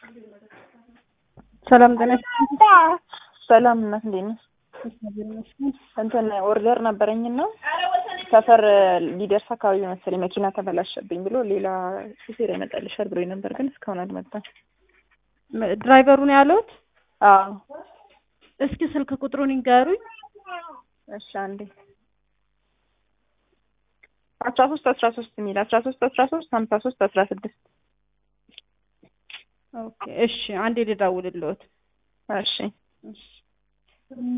ሰላም ጤና ሰላም እናት እንዴት ነሽ? እንትን ኦርደር ነበረኝና ሰፈር ሊደርስ አካባቢ መሰለኝ መኪና ተበላሸብኝ ብሎ ሌላ ሹፌር ያመጣልሻል ብሎ ነበር፣ ግን እስካሁን አልመጣም። ድራይቨሩን ያሉት? አዎ። እስኪ ስልክ ቁጥሩን ይንገሩኝ። እሺ አንዴ አስራ ሶስት አስራ ሶስት የሚል አስራ ሶስት አስራ ሶስት ሀምሳ ሶስት አስራ ስድስት ኦኬ እሺ፣ አንዴ ልደውልልዎት። እሺ እሺ